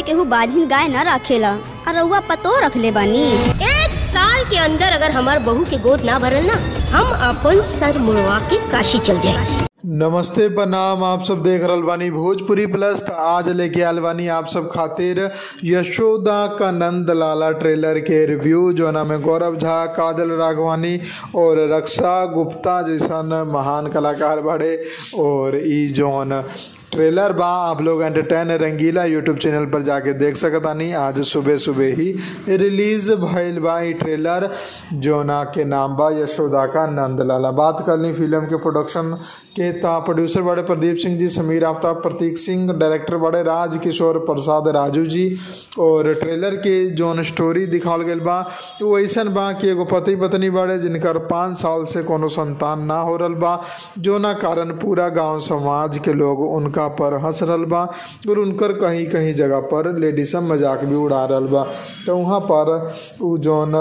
केहू बाझिन गाय न रखेला और रउआ पतो रखले बानी एक साल के अंदर अगर हमार बहू के गोद ना भरल ना हम अपन सर मुड़वा के काशी चल जाए नमस्ते प्रणाम आप सब देख रहल बानी भोजपुरी प्लस त आज लेके आयल बानी आप सब खातिर यशोदा का नंद लाला ट्रेलर के रिव्यू जो ना में गौरव झा काजल राघवानी और रक्षा गुप्ता जैसन महान कलाकार बड़े और ई जौन ट्रेलर बा आप लोग एंटरटेन रंगीला यूट्यूब चैनल पर जाके देख सकतानी आज सुबह सुबह ही रिलीज भइल बा ई ट्रेलर जोना के नाम बा यशोदा का नंदलाला बात कर ली फिल्म के प्रोडक्शन के ता प्रोड्यूसर बड़े प्रदीप सिंह जी समीर आफ्ताब प्रतीक सिंह डायरेक्टर बड़े राज किशोर प्रसाद राजू जी और ट्रेलर के जोन स्टोरी दिखावल गइल बा वो ऐसन बा कि एगो पति पत्नी बड़े जिनकर पाँच साल से कोनो संतान ना हो रहल बा जोना कारण पूरा गांव समाज के लोग उनका पर हंस रहल बा और उनकर कहीं कहीं जगह पर लेडीसम मजाक भी उड़ा रहल बा तो वहाँ पर उ जौन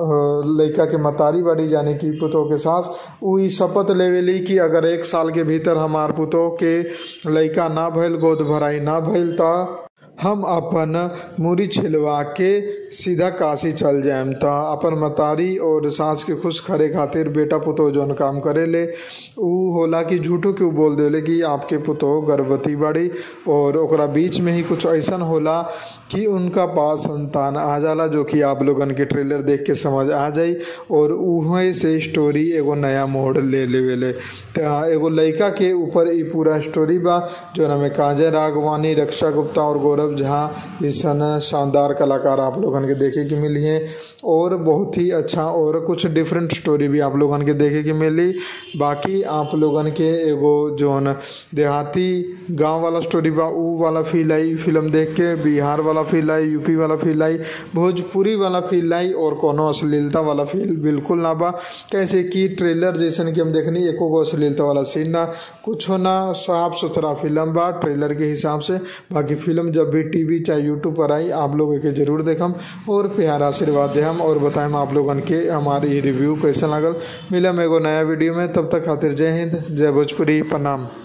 अ, लइका के मतारी बड़ी यानी कि पुतोह के सास उ ई शपथ लेवेली कि अगर एक साल के भीतर हमार पुतोह के लइका ना भइल गोद भराई ना भइल त हम अपन मूरी छिलवा के सीधा काशी चल जाएम त अपन मतारी और सास के खुश करे खातिर बेटा पुतोह जौन काम करेले उ होला कि झूठो के उ बोल देले कि आपके पुतोह गर्भवती बाड़ी और ओकरा बीच में ही कुछ ऐसन होला कि उनका पास संतान आ जाला जो कि आप लोगन के ट्रेलर देख के समझ आ जाई और उहे से स्टोरी एगो नया मोड़ ले लेवेले त एगो लइका के ऊपर ई पूरा स्टोरी बा जो में काजल राघवानी रक्षा गुप्ता और गौरव झा जैसन शानदार कलाकार आप लोगन के देखे के मिली हैं और बहुत ही अच्छा और कुछ डिफरेंट स्टोरी भी आप लोगन के देखे के मिली बाकी आप लोगन के एगो जोन देहाती गांव वाला स्टोरी बा ऊ वाला फील आई फिल्म देख के बिहार वाला फील आई यूपी वाला फील आई भोजपुरी वाला फील आई और कोनो अश्लीलता वाला फील बिल्कुल ना बा कैसे कि ट्रेलर जैसन कि हम देखनी एको गो अश्लीलता वाला सीन ना कुछ ना साफ सुथरा फिल्म बा ट्रेलर के हिसाब से बाकी फिल्म जब भी टीवी चाहे यूट्यूब पर आई आप लोग के जरूर देखम और प्यार आशीर्वाद दे हम और बताएम आप लोगन के हमारी रिव्यू कैसा लगल मिलम एगो नया वीडियो में तब तक खातिर जय हिंद जय भोजपुरी प्रणाम